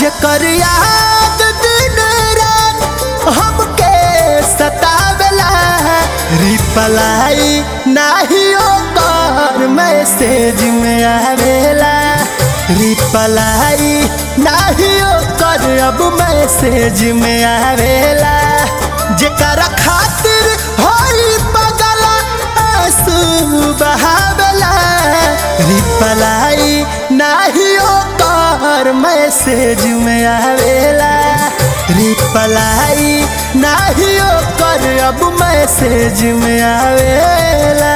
जेकर याद दिन रात हमके सतावेला रिप्लाई नाही ओकर मैसेज में आवेला रिप्लाई नाही ओकर अब मैसेज में आवेला जेकरा खातिर होई पगला आंसू बहावेला रिप्लाई नाही ओकर मैसेज में आवेला रिप्लाई नाही ओकर अब मैसेज में आवेला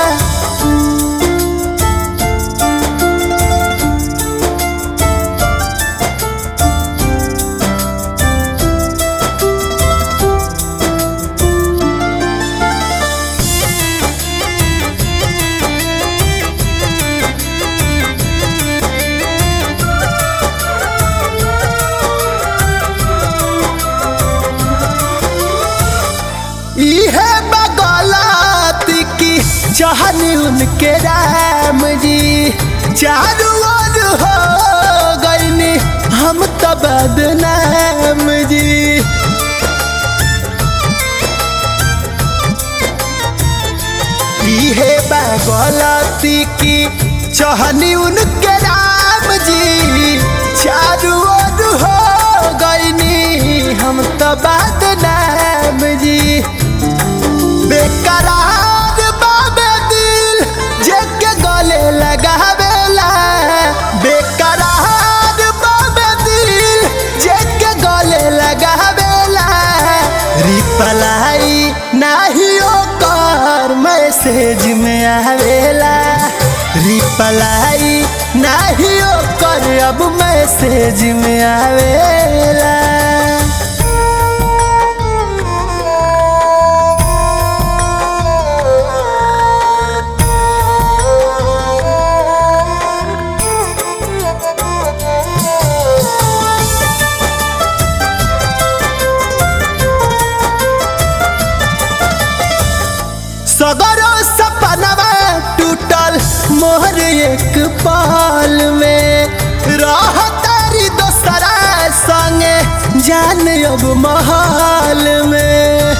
इहे बगलाती की चाहनी उनके राम जी चारू ओर हो गईनी हम तो बदनाम जी इहे बगलाती की चाहनी उनके राम जी चारू ओर हो गईनी हम तो बदनाम जी बेकरार बाबे दिल जेके गले लगावेला बेकरार बाबे दिल जेके गले लगावेला रिप्लाई नाही ओकर मैसेज में आवेला रिप्लाई नाही ओकर अब मैसेज में आवेला सगरो सपनवा टूटल मोहर एक पाल में रह तारी दोसरा संगे जान अब महल में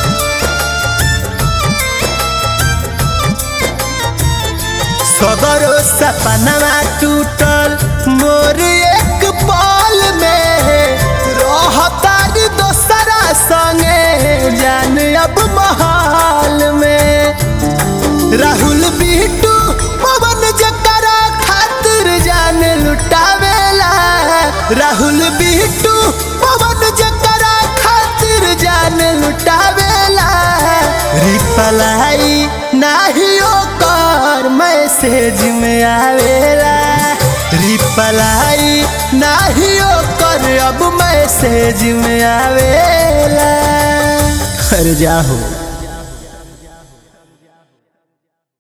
सगरो सपनवा टूटल मोर एक पाल में रह तारी दोसरा संगे जान अब महल में राहुल बिटू पवन जकरा खातिर जान लुटावेला राहुल बिटू पवन जकरा खातिर जान लुटावेला रिप्लाई नाही ओकर मैसेज में आवेला रिप्लाई नाही ओकर अब मैसेज में आवेला अरे जाहो